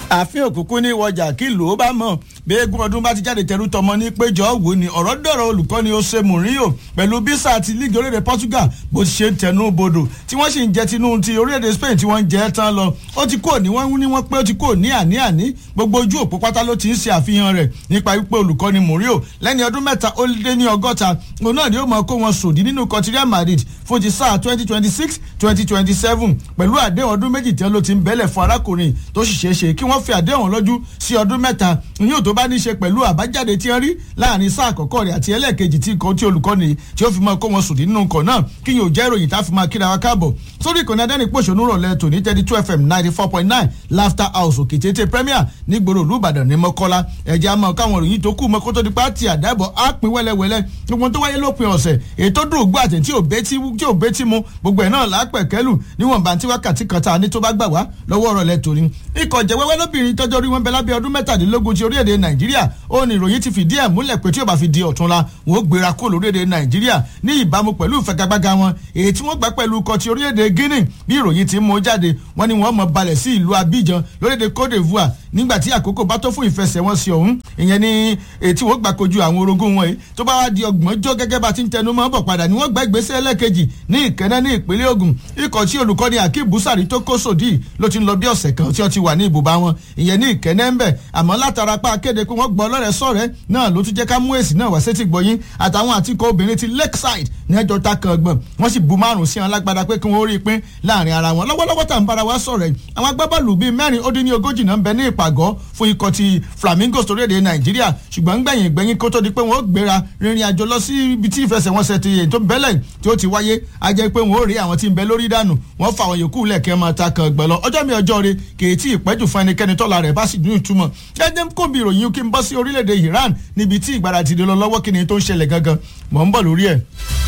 ààfin òkùnkùn ní wọjà kí ìlú ó bá mọ̀ bí eégún ọdún bá ti jáde tẹ̀rù tọmọ ní péjọ wò ni ọ̀rọ̀ dọ̀rọ̀ olùkọ́ni Jose Mourinho pẹ̀lú bísà àti líìgì orílẹ̀-èdè Portugal bó ti ṣe ń tẹnu bodò tí wọ́n sì ń jẹ tinú ti orílẹ̀-èdè Spain tí wọ́n ń jẹ tán lọ ó ti kò ní wọ́n ní wọ́n pé ó ti kò ní àní àní gbogbo ojú òpó pátá ló ti ń ṣe àfihàn rẹ̀ nípa wípé olùkọ́ni Mourinho lẹ́ni ọdún mẹ́ta ó lé ní ọgọ́ta òun náà ni ó máa kó wọn sòdí nínú kọtíríà Madrid fún ti sáà twenty twenty six twenty twenty seven pẹ̀lú àdéhùn ọdún méjì tí wọ́n ló ti ń bẹ́lẹ̀ fún arákùnrin tó sì ṣeé ṣe kí wọ́n fi àdéhùn lọ́jú sí ọdún mẹ́ta ìyóò tó bá ní í ṣe pẹ̀lú àbájáde tí wọ́n rí láàrin sáà àkọ́kọ́ rẹ̀ àti ẹlẹ́ẹ̀kejì tí nǹkan tí olùkọ́ni tí ó fi máa kó wọn sòdí nínú nǹkan náà kí yóò jẹ́ ìròyìn tá a fi máa kíra wa káàbọ̀ sórí ìkànnì adẹ́nipòṣónú rọ̀lẹ́ tòní thirty two fm ninety four point nine laughter house òkè tètè premier nígboro olùbàdàn ní mọ́kọ́lá ẹ̀jẹ̀ àmọ́ káwọn ìròyìn tó kù mọ́kó tó di pàtì àdábọ̀ á pín wẹ́lẹ́wẹ́lẹ́ gbogbo tó wáyé lópin ọ̀sẹ̀ ètò dùn gbọ́ àtẹ̀ tí ò bẹ́tí mu gbogbo ẹ̀ náà lápẹ̀kẹ́lù níwọ̀nba tí wákàtí kan tá a ní tó bá gbà wá lọ́wọ́ ọ̀rọ̀ lẹ tòní. ikọ̀ jẹ̀wẹ́wẹ́ lóbìnrin tọ́jọ́ rí wọn bẹ lábẹ́ ọdún mẹ́tàdínlógún ti orílẹ̀-èdè nàìjíríà ó ní ìròyìn ti fìdí ẹ̀ múlẹ̀ pé tí ó bá fi di ọ̀túnla wọn ó gbéra kó lórílẹ̀-èdè nàìjíríà ní ìbámu pẹ̀lú ìfagagbága wọn èyí tí wọ́n gbà pẹ̀lú ikọ̀ ti orílẹ̀-èdè guinea bí ìròyìn ti mú jáde wọ́n ní wọ́n mọ̀ balẹ̀ sí ìlú abidjan lórílẹ̀-èdè cote d'ivoire nígbà tí àkókò bá tó fún ìfẹsẹ̀wọnsẹ̀ ọ̀hún ìyẹn ní ètí wọ́n gbà kojú àwọn orogún wọn yìí tó bá wá di ọgbọ̀njọ́ gẹ́gẹ́ bá ti ń tẹnu mọ́ bọ̀ padà ni wọ́n gbà ìgbésẹ̀ ẹlẹ́kejì ní ìkẹ́nẹ́ ní ìpínlẹ̀ Ògùn ikọ̀ tí olùkọ́ni Akeem Busari tó kó sòdí ló ti ń lọ bí ọ̀sẹ̀ kan tí wọ́n ti wà ní ibùba wọn ìyẹn ní ìkẹ́nẹ́ ń bẹ̀ àmọ́ látara pa akéde pé wọ́n gbọ́ ọlọ́rẹ̀ sọ̀rẹ́ náà ló tún jẹ́ ká mú èsì náà wá sétí gbọ́yìn àtàwọn àtikọ̀ obìnrin ti Lakeside ní ẹjọ́ ta kan gbọ̀n wọ́n sì bu márùn sí wọn lágbádá pé kí wọ́n rí i pín láàrin ara wọn lọ́wọ́lọ́wọ́ tá à ń bára wa sọ̀rọ̀ àwọn agbábọ́ọ̀lù bíi mẹ́rin ó dín ní ogójì náà ń bẹ ní ìpàgọ́ fún ikọ̀ ti Flamingos torílẹ̀-èdè Nàìjíríà ṣùgbọ́n gbẹ̀yìn gbẹ̀yìn kó tó di pé wọ́n gbéra rìnrìn àjò lọ sí ibi tí ìfẹsẹ̀wọnsẹ̀ ti èyí tó bẹ́lẹ̀ tí ó ti wáyé a jẹ́ pé wọ́n ó rí àwọn tí ń bẹ lórí dànù wọ́n fa àwọn yòókù lẹ̀kẹ́ máa ta kan gbẹ̀ lọ ọjọ́ mi ọjọ́ re kèé tí ìpẹ́jù fún ẹnikẹ́ni tọ́la rẹ̀ bá sì dún ìtumọ̀ jẹ́jẹ́ kó bí ìròyìn kí n bọ́ sí orílẹ̀-èdè Iran níbi tí ìgbáradì lọ lọ́wọ́ kí ni tó ń ṣẹlẹ̀ gangan mọ̀ ń bọ̀ lórí ẹ̀.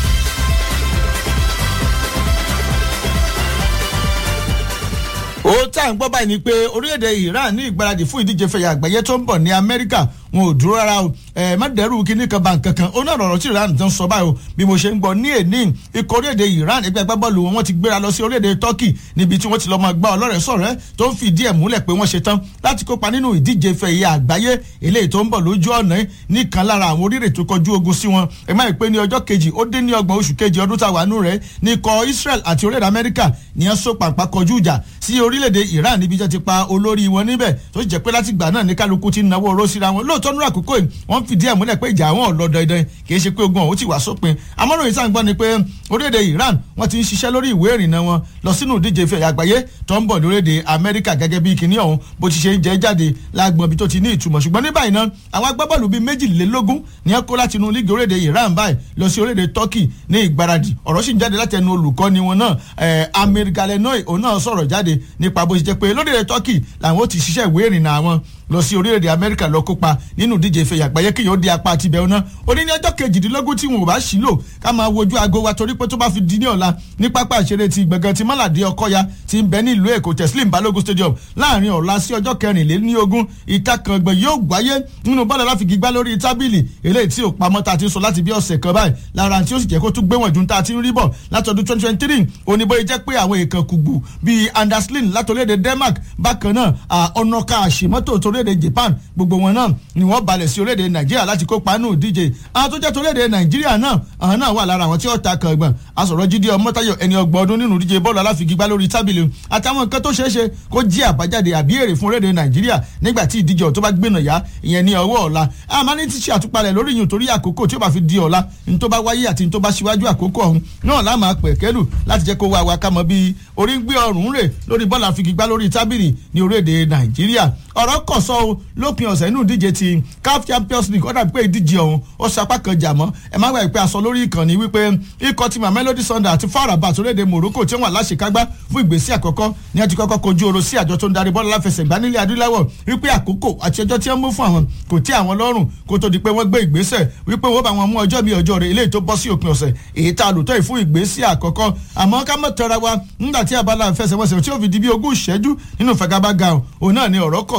ó tá à ń gbọ́ báyìí ni pé orílẹ̀-èdè Iran ní ìgbáradì fún ìdíje fẹ̀yà àgbáyé tó ń bọ̀ ní Amẹ́ríkà wọn ò dúró rárá o ẹ má dẹrù kíní kan bá nǹkan kan ó náà rọrọ tí Iran tó ń sọ báyìí o bí mo ṣe ń gbọ́ ní èní ikọ̀ orílẹ̀-èdè Iran ẹgbẹ́ agbábọ́ọ̀lù wọn ti gbéra lọ sí orílẹ̀-èdè Turkey níbi tí wọ́n ti lọ máa gbá ọlọ́rẹ̀ sọ̀rẹ́ tó ń fìdí ẹ̀ múlẹ̀ pé wọ́n ṣe tán láti kópa nínú ìdíje fẹ̀yà àgbáyé eléyìí tó ń bọ̀ lójú ọ̀nà nìkan lára àwọn orílẹ̀ tó kọjú ogun sí wọn ẹ má pé ní ọjọ́ kejì ó dé ní ọgbọ̀n oṣù kejì ọdún táwa nù rẹ̀ ní ikọ̀ Israel àti orílẹ̀-èdè Amẹ́ríkà ní ẹ so pàpà kọjú ìjà sí orílẹ̀-èdè Iran níbi tí wọ́n ti pa olórí wọn níbẹ̀ tó jẹ́ pé láti gbà náà ní kálukú ti náwó oró síra wọn lóòótọ́ nínú àkókò yìí wọ́n fìdí ẹ̀ múlẹ̀ pé ìjà àwọn ò lọ dandan kì í ṣe pé ogun ọ̀hún ti wà sópin amọ́ròyìn sáà ń gbọ́ ni pé orílẹ̀-èdè Iran wọ́n ti ń ṣiṣẹ́ lórí ìwé ìrìnnà wọn lọ sínú ìdíje ìfẹ́ àgbáyé tó ń bọ̀ lórílẹ̀-èdè Amẹ́ríkà gẹ́gẹ́ bí kinní ọ̀hún bó ti ṣe ń jẹ́ jáde lágbọ̀n bí tó ti ní ìtumọ̀ ṣùgbọ́n ní báyìí náà àwọn agbábọ́ọ̀lù bíi méjìlélógún ni wọ́n kó láti inú líìgì orílẹ̀-èdè Iran báyìí lọ sí orílẹ̀-èdè Turkey ní ìgbáradì ọ̀rọ̀ sì ń jáde láti ẹnu olùkọ́ni wọn náà Amir Galenoi òun náà sọ̀rọ̀ jáde nípa bó ṣe jẹ́ pé lórílẹ̀-èdè Turkey làwọn ó ti ṣiṣẹ́ ìwé ìrìnnà àwọn lọ sí orílẹ̀-èdè amẹ́ríkà lọ kópa nínú ìdíje ìfẹ̀yà àgbáyé kí yóò di apá àti ibẹ̀ ọ̀nà ó ní ní ọjọ́ kejìdínlógún tí wọn ò bá sí lò ká máa wojú aago wa torí pé tó bá fi di ní ọ̀la ní pápá ìṣeré ti gbọ̀ngàn ti mọ́làdé ọkọ́ya ti ń bẹ ní ìlú èkó teslim balogun stadium láàrin ọ̀la sí ọjọ́ kẹrìnlélógún ìtakàngbọ̀n yóò gbáyé nínú bọ́ọ̀lù aláfigi gbá lórí tábìlì eléyìí tí ò pamọ́ ta ti sọ láti bí ọ̀sẹ̀ kan báyìí lára tí ó sì jẹ́ kó tún gbé wọ̀n ju ta ti ń rí bọ̀ látọdún twenty twenty three oníbóyè jẹ́ pé àwọn èèkàn kùgbù bíi anderslin látòlédè denmark bákan náà ọ̀nàkà àṣemọ́tò tolédè japan gbogbo wọn náà ni wọ́n balẹ̀ sí orílẹ̀-èdè nàìjíríà láti kópa nù díje àwọn tó jẹ́ torílẹ̀-èdè nàìjíríà náà àwọn náà wà lára àwọn tí ó ta kàngbọ̀n asọ̀rọ̀ jíde ọmọtayọ ẹni ọgbọ̀n ọdún nínú díje bọ́ọ̀lù aláfigigbá lórí tábìlì àtàwọn nǹkan tó ṣeé ṣe kó jí àbájáde àbí èrè fún orílẹ̀-èdè nàìjíríà nígbà tí ìdíje tó bá gbénà yá ìyẹn ní ọwọ́ ọ̀la àmọ́ ní ti ṣe àtúpalẹ̀ lórí yìí torí àkókò tí ó bá fi di ọ̀la ní tó bá wáyé àti ní tó bá ṣíwájú àkókò ọ̀hún náà láàmú àpẹ̀kẹ́lù láti jẹ́ kó wá wa ká mọ bí orí ń gbé ọrùn rè lórí bọ́ọ̀lù afigigbá lórí tábìlì ní orílẹ̀-èdè nàìjíríà ọ̀rọ̀ kọ̀ sọ o lópin ọ̀sẹ̀ inú ìdíje ti CAF Champions League ó dàbí pé ìdíje ọ̀hún ó sapá kan jà mọ́ ẹ má gbàgbé pé aṣọ lórí ìkànnì wípé ikọ̀ ti Mamelodi Sundowns àti FAR Rabat orílẹ̀-èdè Morocco tí wọ́n wà láṣekágbá fún ìgbésí àkọ́kọ́ ní àti kọ́kọ́ kojú oro sí àjọ tó ń darí bọ́ọ̀lù aláfẹsẹ̀gbá nílẹ̀ adúláwọ̀ wípé àkókò àti ọjọ́ tí wọ́n mú fún àwọn kò tí àwọn lọ́rùn kó tó di pé wọ́n gbé ìgbésẹ̀ wípé wọ́n bá wọn mú ọjọ́ mi ọjọ́ rẹ̀ eléyìí tó bọ́ sí òpin ọ̀sẹ̀ èyí tá a lò tó yìí fún ìgbésí àkọ́kọ́ àmọ́ ká mọ̀ tọ́ra wa nígbà tí abala ìfẹsẹ̀wọnsẹ̀ tí ó fi di bí ogún ìṣẹ́jú nínú ìfagagbága òun náà ni ọ̀rọ̀ kọ̀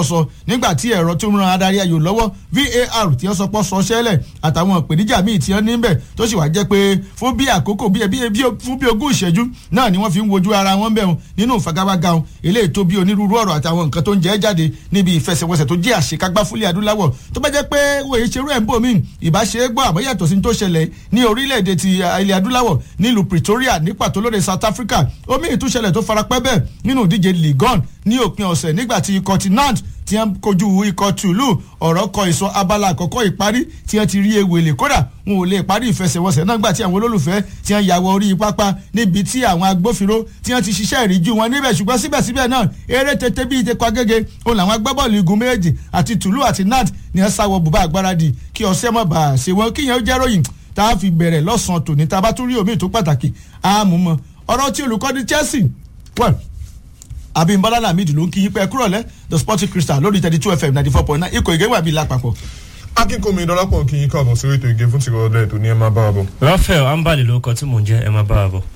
pọ̀ sọ nígbà tí ẹ̀rọ tó ń ran adarí ayò lọ́wọ́ var tí wọ́n sọ pọ̀ sọ ṣẹlẹ̀ àtàwọn ìpèníjà míì tí wọ́n ní bẹ̀ tó sì wá jẹ́ pé fún bí àkókò bí fún bí ogún ìṣẹ́jú náà ni wọ́n fi ń wojú ara wọn bẹ̀ wọn nínú ìfagagbága wọn eléyìí tó bí onírúurú ọ̀rọ̀ àtàwọn nǹkan tó ń jẹ́ jáde níbi ìfẹsẹ̀wọnsẹ̀ tó jẹ́ àṣekágbá fúlẹ̀ adúláwọ̀ tó bá jẹ́ pé wòye ṣerú ẹ̀ ń bò míì ìbáṣe gbọ́ àbọ̀yàtọ̀ sí tó ṣẹlẹ̀ ní orílẹ̀-èdè ti ilẹ̀ adúláwọ̀ nílùú Pretoria ní pàtó lóde South Africa omi ìtúṣẹlẹ̀ tó farapẹ́ bẹ́ẹ̀ nínú ìdíje ligon ní òpin ọ̀sẹ̀ nígbà tí ikọ̀ ti nant tí wọ́n kojú ikọ̀ tùlù ọ̀rọ̀ kọ ìsọ abala àkọ́kọ́ ìparí tí wọ́n ti rí ewèlè kódà wọn ò lè parí ìfẹsẹ̀wọnsẹ̀ náà gbà tí àwọn olólùfẹ́ tí wọ́n yàwọ̀ orí pápá níbi tí àwọn agbófinró tí wọ́n ti ṣiṣẹ́ ìríjú wọn níbẹ̀ ṣùgbọ́n síbẹ̀síbẹ̀ náà eré tètè bíi ìtẹ̀kọ́ agége òun làwọn agbábọ́ọ̀lù igun méjèèjì àti tùlù àti nant ni wọ́n sáwọ bùbá àgbáradì kí ọ̀sẹ̀ mọ̀ bá a ṣe wọn kíyẹn ó jẹ́ ròyìn tá a fi bẹ̀rẹ̀ lọ́sàn-án tòní tá a bá tún rí omi tó pàtàkì àmúmọ́ ọ̀rọ̀ tí olùkọ́ni Chelsea well abimbola lamid ló ń kí yín pé kúrò lẹ the sporting crystal lórí thirty two fm ninety four point nine ikọ̀ ìgéwà bíi lápapọ̀. akínkùnmi dọ́lápọ̀ kí yín káàbọ̀ sórí ètò ìgé fún tìrọ̀ ọ̀dọ́ ètò ní ẹ máa bá wa bọ̀. Raphael ambali lórúkọ tí mò ń jẹ́ ẹ máa bá wa bọ̀.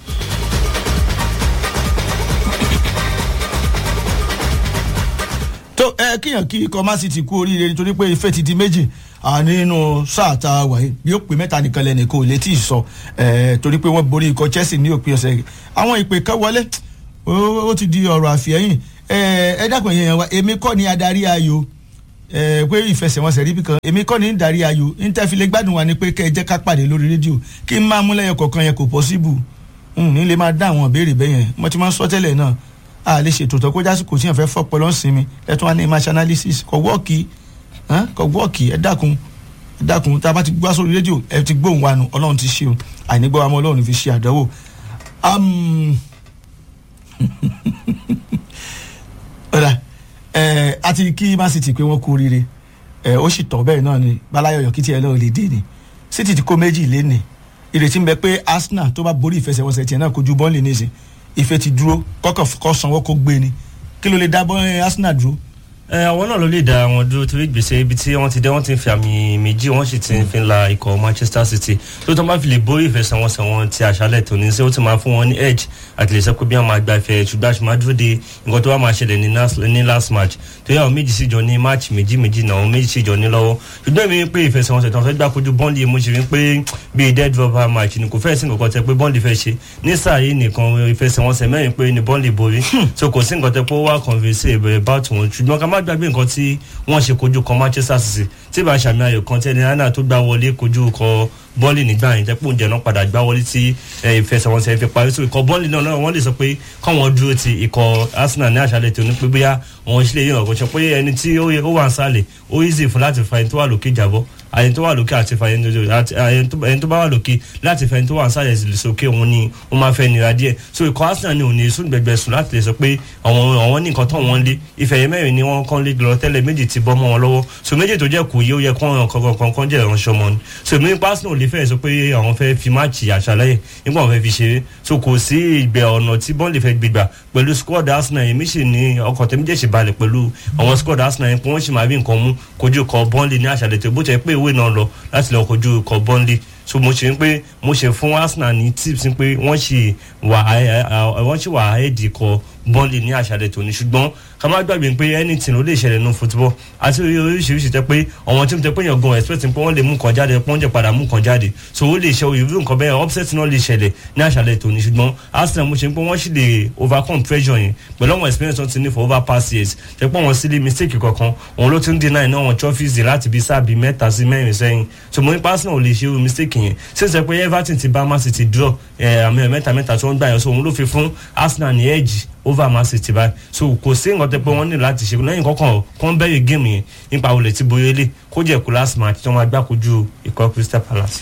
tó ẹ kíyàn kí ikọ̀ man city kú oríire nítorí pé ife ti di méjì nínú sáà tá a wà yìí bí ó pè mẹ́ta nìkan lẹ́nu kò lè tí ì sọ torí pé wọ́n borí ikọ̀ chelsea ní òpin ọ̀sẹ̀ àwọn ìpè kan wọlé ó ti di ọ̀rọ̀ àfihàn ẹ dákun yẹn wa èmi kọ́ ni adarí ayò pé ìfẹsẹ̀wọnsẹ̀ rí bìkan èmi kọ́ ni darí ayò ntẹ́filẹ̀ gbádùn wa ni pé kẹ́ ẹ jẹ́ ká pàdé lórí rédíò kí n máa mú lẹ́yìn kọ̀ọ̀kan yẹn kò pọ́síbù ní lè máa dá àwọn ìbéèrè bẹ́yẹn mo ti máa ń sọ tẹ́lẹ̀ náà a lè ṣètò tó kọjá kò tí yẹn fẹ́ fọ́pọ̀ lọ́sìnmi ẹ tún wá ní image analysis kò wọ́ọ̀kì kò wọ́ọ̀kì ẹ dákun ẹ dákun tá a bá ti gbá sórí rédíò ẹ ti gbóhùn wa nù ọlọ́run ti ṣe o àìnígbọ́ wa mọ́ ọlọ́run fi ṣe àdánwò ọ̀dà ẹ̀ àti kí man city pé wọ́n kú oríire ẹ̀ ó sì tọ́ bẹ́ẹ̀ náà ni balayo yọ̀kí tiẹ̀ náà lè dé ni city ti kó méjì lé ní ìrètí ń bẹ pé arsenal tó bá borí ìfẹsẹ̀wọnsẹ̀ tiẹ̀ náà kojú bọ́ọ̀lì nísìn ìfẹ́ ti dúró kọ́kọ́ kọ́ sanwó kó gbé ni kí ló lè dá bọ́ arsenal dúró ẹ àwọn náà ló lè dá wọn dúró torí gbèsè ibi tí wọ́n ti dé wọ́n ti fi àmì méjì wọ́n sì ti fi la ikọ̀ Manchester City tó tó máa fi lè borí ìfẹsẹ̀wọnsẹ̀ wọn ti àṣálẹ̀ tòní sí ó ti máa fún wọn ní edge àti lè sọ pé bí wọ́n máa gba ìfẹ́ ṣùgbọ́n àṣì máa dúró de nǹkan tó wà máa ṣẹlẹ̀ ní last match tó yà wọ́n méjì sí jọ ní match méjì méjì náà wọ́n méjì sí jọ ní lọ́wọ́ ṣùgbọ́n mi pé ìfẹsẹ̀wọnsẹ̀ tó ń fẹ́ gbá kojú bọ́ọ̀lì mo ṣe rí pé bíi dead rubber match ni kò fẹ́ sí nǹkan tẹ pé bọ́ọ̀lì fẹ́ ṣe ní sáà yìí nìkan ìfẹsẹ̀wọnsẹ̀ mẹ́rin pé ni bọ́ọ̀lì borí so kò sí nǹkan tẹ pé ó wà convince about wọn ṣùgbọ́n ká má gbàgbé nǹkan tí wọ́n ṣe kojú kan Manchester City tí bá ṣàmì ayò kan tẹ́ni hannah tó gbá wọlé kojú kọ bọ́ọ̀lì nígbà yẹn tẹ́pọ̀ oúnjẹ náà padà gbá wọlé tí ìfẹsẹ̀wọnsẹ̀ fi parí so ikọ̀ bọ́ọ̀lì náà wọ́n lè sọ pé káwọn dúró ti ikọ̀ Arsenal ní àṣálẹ̀ tó ní pé bóyá àwọn ìṣẹ̀lẹ̀ yìí ọ̀gọ́ sọ pé ẹni tí ó wà ń sálẹ̀ ó easy fún láti fa ẹni tó wà lókè jábọ́ àyẹn tó wà lókè àti fa ẹni tó bá wà lókè láti fa ẹni tó wà ń sálẹ̀ sókè òun ni ó máa fẹ́ nira díẹ̀ so ikọ̀ Arsenal ni òun ní sùn gbẹgbẹ sùn láti lè sọ pé àwọn àwọn ní nǹkan tó wọ́n lé ìfẹ̀yẹ mẹ́rin ni wọ́n kàn lé lọ tẹ́lẹ̀ méjì ti bọ́ mọ́ wọn lọ́wọ́ so méjì tó jẹ́ kù yé ó yẹ kán ọ̀ràn kankan kankan jẹ́ ìránṣẹ́ ọmọ ni so èmi nípa Arsenal lè fẹ́ sọ pé àwọn fẹ́ fi máàcì àṣàlẹ́yìn nígbà wọn fẹ́ fi ṣeré so kò sí ìgbẹ́ ọ̀nà tí bọ́ọ̀lì fẹ́ gbégbà pẹ̀lú squad Arsenal èmi sì ní ọkọ̀ tẹ́mi jẹ́ sì balẹ̀ pẹ̀lú àwọn squad Arsenal yẹn pé wọ́n sì máa rí nǹkan mú kojú kọ bọ́ọ̀lì ní àṣàlẹ̀ tó bó tẹ́ pé ìwé náà lọ láti lọ kojú kọ bọ́ọ̀lì so mo ṣe ń pé mo ṣe fún Arsenal ní tips pé wọ́n ṣì wà wọ́n ṣì wà áẹ́dì kọ bọ́ọ̀lì ní àṣàlẹ̀ tòní ṣùgbọ́n ká má gbàgbé pé anything ló lè ṣẹlẹ̀ nínú football àti oríṣiríṣi tẹ pé àwọn tí mo tẹ pé yàn gan expect pé wọ́n lè mú kan jáde pé wọ́n jẹ́ padà mú kan jáde so ó lè ṣe irú nǹkan bẹ́ẹ̀ upset náà lè ṣẹlẹ̀ ní àṣàlẹ̀ tòní ṣùgbọ́n Arsenal mo ṣe ń pé wọ́n sì lè overcome pressure yẹn pẹ̀lú àwọn experience wọn ti ní for over past years tẹ pé wọ́n sì lè mistake kankan òun ló ti ń deny náà wọn trophies láti bí sáà bí mẹ́ta sí mẹ́rin sẹ́yìn so mo ní pé Arsenal ò lè ṣe irú mistake yẹn sísè pé Everton ti bá Man City draw àmì mẹ́ta mẹ́ta tí wọ́n gbà yẹn so òun ló fi fún Arsenal ní edge over Man City báyìí so kò sí nǹkan tẹ pé wọ́n ní láti ṣe lẹ́yìn kọ́kàn kọ́ bẹ̀rẹ̀ géèmù yẹn nípa olè tí boye lé kó jẹ́ kó last match tí wọ́n máa gbá kojú ikọ̀ Crystal Palace.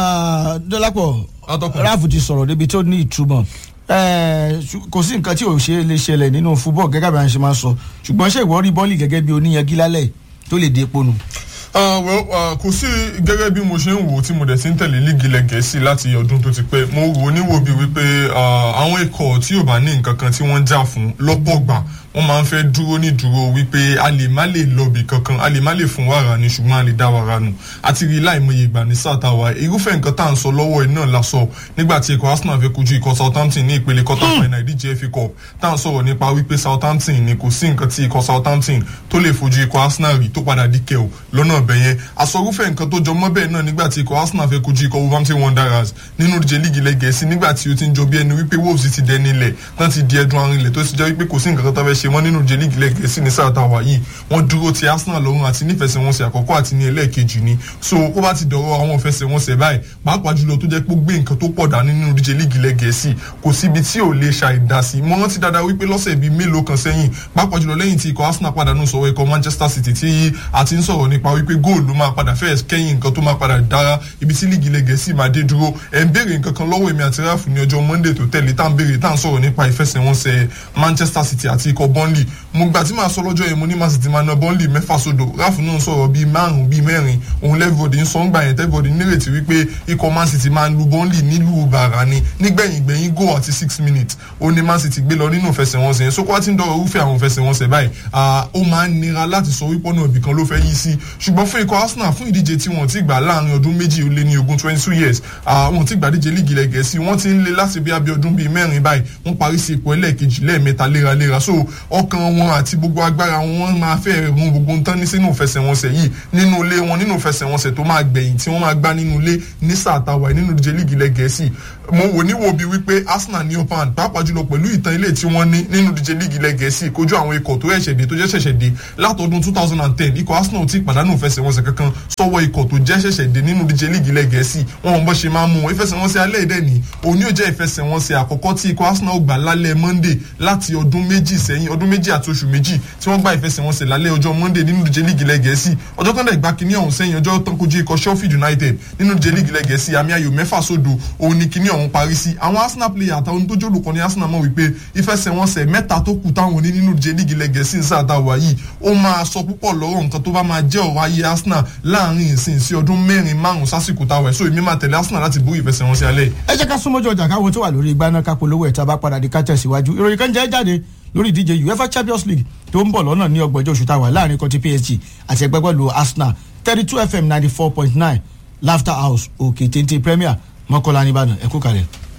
dọ́lápọ̀ ráàfù ti sọ̀rọ̀ débi tó ní ìtumọ̀ kò sí nǹkan tí ò ṣe lè ṣẹlẹ̀ nínú fúbọ̀ gẹ́gẹ́ bí a ṣe máa sọ ṣùgbọ́n ṣé ìwọ rí bọ́ọ̀lì gẹ́gẹ́ bí oníyanjú lálẹ́ tó lè dé epo nù. Ah, well, ah, kò sí gẹ́gẹ́ bí mo ṣe ń wò ó tí mo dẹ̀ ti ń tẹ̀lé líìgì ilẹ̀ gẹ̀ẹ́sì láti ọdún tó ti pẹ́ mo wò ó níwò bíi wípé ah, àwọn ikọ̀ tí ò bá ní nǹkan kan tí wọ́n ń jà fún lọ́pọ̀ gbà wọ́n máa ń fẹ́ dúró ní dúró wípé a lè má lè lọ́bì kankan a lè má lè fún wàrà ni ṣùgbọ́n a lè dá wàrà nù àti rí láìmọye ìgbà ní sáà táwa irúfẹ́ nǹkan tá à ń sọ lọ́wọ́ iná la sọ nígbà tí ikọ̀ Arsenal fẹ́ kojú ikọ̀ Southampton ní ìpele quarter final ìdíje FA Cup tá à ń sọ̀rọ̀ nípa wípé Southampton ni kò sí nǹkan tí ikọ̀ Southampton tó lè fojú ikọ̀ Arsenal rí tó padà díkẹ́ o lọ́nà ọ̀bẹ yẹn àsọrúfẹ́ nǹkan tó jọ mọ́ bẹ́ẹ̀ náà nígbà tí ikọ̀ Arsenal fẹ́ kojú ikọ̀ Wolverhampton Wanderers nínú ìdíje líìgì ilẹ̀ Gẹ̀ẹ́sì nígbà tí ó ti ń jọ bí ẹni wípé Wolves ti dẹni ilẹ̀ tán ti di ẹdun arinlẹ̀ tó ti jẹ́ wípé kò sí nǹkan kan tó fẹ́ ṣe wọ́n nínú ìdíje líìgì ilẹ̀ Gẹ̀ẹ́sì ní sáà táwa yìí wọ́n dúró ti Arsenal lọ́rùn àti nífẹsẹ̀wọnsẹ̀ àkọ́kọ́ àti ní ẹlẹ́ẹ̀kejì ni so ó bá ti dọ̀rọ̀ àwọn ìfẹsẹ̀wọnsẹ̀ báyìí pàápàá jùlọ tó jẹ́ pé ó gbé nǹkan tó pọ̀ dání nínú ìdíje líìgì ilẹ̀ Gẹ̀ẹ́sì kò síbi tí ò lè ṣàìdásí mo rántí dáadáa wípé lọ́sẹ̀ bíi mélòó kan sẹ́yìn pàápàá jùlọ lẹ́yìn tí ikọ̀ Arsenal pàdánù sọ̀rọ̀ ikọ̀ Manchester City tí a ti ń sọ̀rọ̀ nípa wípé góòlù ló máa padà fẹ́ẹ̀ kẹ́yìn nǹkan tó máa padà dára ibi tí líìgì ilẹ̀ Gẹ̀ẹ́sì máa dé dúró ẹ̀ ń béèrè nǹkan kan lọ́wọ́ èmi àti ráfù ní ọjọ́ Monday tó tẹ̀lé tá à ń béèrè tá à ń sọ̀rọ̀ nípa ìfẹsẹ̀wọnsẹ̀ Manchester City àti ikọ̀ Burnley mo gbà tí màá sọ lọ́jọ́ yẹn mo ní Man City máa na Burnley mẹ́fà sódò ráfù náà sọ̀rọ̀ bíi márùn-ún bíi mẹ́rin òun lẹ́fọ̀dì ń sọ ń gbà yẹn tẹ́fọ̀dì nírètí wípé ikọ̀ Man City máa lu Burnley nílùú bàrà ni nígbẹ̀yìn gbẹ̀yìn goal àti six minutes ó ní Man City gbé lọ nínú ìfẹsẹ̀wọnsẹ̀ yẹn sókó wá ti ń dọ̀rọ̀ irúfẹ́ àwọn ìfẹsẹ̀wọnsẹ̀ báyìí ó máa ń nira láti sọ wípé ọ̀nà ibìkan ló fẹ́ yí sí ṣùgbọ́n fún ikọ̀ Arsenal fún ìdíje tí wọ́n ti gbà láàrin ọdún méjì ó lé ní ogún twenty two years wọ́n ti gbà díje líìgì ilẹ̀ Gẹ̀ẹ́sì wọ́n ti ń lé láti bí abẹ́ ọdún bíi mẹ́rin báyìí wọ́n parí sí ipò ẹlẹ́ẹ̀kejì lẹ́ẹ̀mẹ́ta léraléra so ọkàn wọn àti gbogbo agbára wọn máa fẹ́ run gbogbo ń tán ní sínú ìfẹsẹ̀wọnsẹ̀ yìí nínú ilé wọn nínú ìfẹsẹ̀wọnsẹ̀ tó máa gbẹ̀yìn tí wọ́n máa gbá nínú ilé ní sáà táwa nínú ìdíje líìgì ilẹ̀ Gẹ̀ẹ́sì mo wò ní wo bí wípé Arsenal ní opan pàápàá jùlọ pẹ̀lú ìtàn ilé tí wọ́n ní nínú ìdíje líìgì ilẹ̀ Gẹ̀ẹ́sì kojú àwọn ikọ̀ tó ṣẹ̀ṣẹ̀ dé tó jẹ́ ṣẹ̀ṣẹ̀ dé látọdún two thousand and ten ikọ̀ Arsenal ti pàdánù ìfẹsẹ̀wọnsẹ̀ kankan sọ́wọ́ ikọ̀ tó jẹ́ ṣẹ̀ṣẹ̀ dé nínú ìdíje líìgì ilẹ̀ Gẹ̀ẹ́sì wọn ò bọ́ ṣe máa mú wọn ìfẹsẹ̀wọnsẹ̀ alẹ́ ìdẹ́ ni òní ò jẹ́ ìfẹsẹ̀wọnsẹ̀ àkọ́kọ́ tí ikọ̀ Arsenal gbà lálẹ́ Monday láti ọdún méjì sẹ́yìn ọdún méjì àti oṣù méjì tí wọ́n gba ìfẹsẹ̀wọnsẹ̀ lálẹ́ ọjọ́ Monday nínú ìdíje líìgì ilẹ̀ Gẹ̀ẹ́sì ọjọ́ tán dẹ̀ gba kínní ọ̀hún sẹ́yìn ọjọ́ tán kojú ikọ̀ Sheffield United nínú ìdíje líìgì ilẹ̀ Gẹ̀ẹ́sì àmì ayò mẹ́fà sódò òun ni kínní ọ̀hún parí sí àwọn Arsenal player àtàwọn tó jólùkọ́ ní Arsenal mọ̀ wípé ìfẹsẹ̀wọnsẹ̀ mẹ́ta tó kù táwọn ní nínú ìdíje líìgì ilẹ̀ Gẹ̀ẹ́sì ń sáà táwa yìí ó máa sọ púpọ̀ lọ́rọ̀ nǹkan tó bá máa jẹ́ ọ̀rọ̀ ayé Arsenal láàrin ìsìn sí ọdún mẹ́rin márùn sásìkò táwa ẹ̀ so èmi máa tẹ̀lé Arsenal láti borí ìfẹsẹ̀wọnsẹ̀ alẹ́. ẹ jẹ́ ká súnmọ́jọ́ ọjà káwọn tó wà lórí igbá náà ká polówó ẹ̀ tá a bá padà di ká tẹ̀síwájú ìròyìn kan jẹ́ jáde lórí ìdíje UEFA Champions League tó ń bọ̀ lọ́nà ní ọgbọ̀njọ́ oṣù táwa láàrin kọ́tí PSG àti ẹgbẹ́ bọ́ọ̀lù Arsenal thirty two FM ninety four point nine Laughter House òkè téńté Premier mọ́kànlá ní Ìbàdàn ẹ kú kalẹ̀.